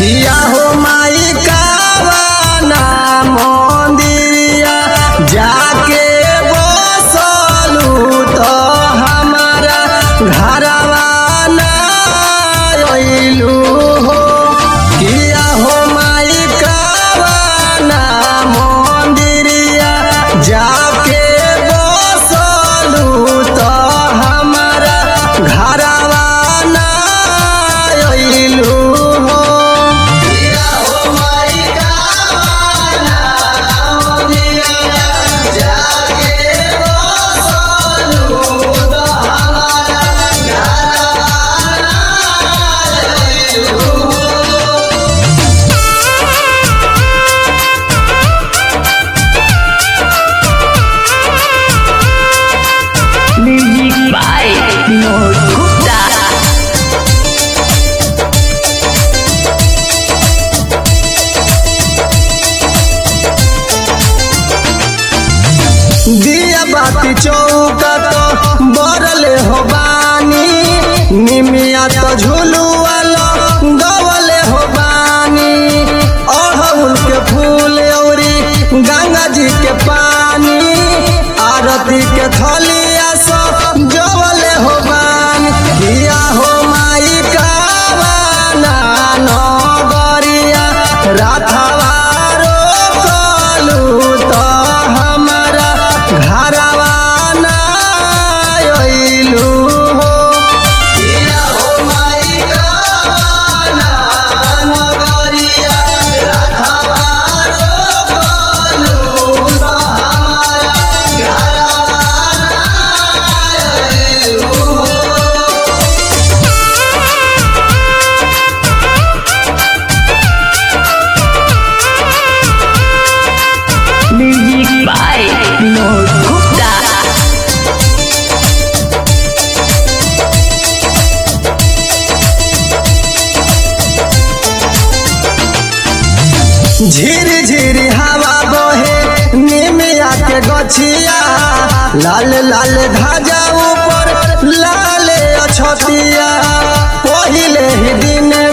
किया हो माई कावाना मंदिरिया जाके बसलू तो हमारा घरवा ना अइलू हो किया हो माई कावाना मंदिरिया जाके बसलू तो हमारा घरवा ना अइलू हो किया हो माई कावाना मंदिरिया जाके बसलू तो हमारा घरवा ना अइलू Music by Vinod Gupta. दिया बाती चौका तो बरले हो बानी निमिया तो झुलुआलो गवले हो बानी अड़हुल के फूल औरी गंगा जी के पानी आरती के थलिया सो जवले हो बानी दिया हो माई कावाना नगरिया राथवा रोकलू तो हमारा घरवा ना अइलू हो किया हो माई कावाना नगरिया राथवा रोकलू तो हमारा घरवा ना अइलू हो Music by Vinod Gupta. झिर झिर हवा बहे निमिया के गछिया लाल लाल ध्वजा ऊपर लाल अछतिया पहिले ही दिन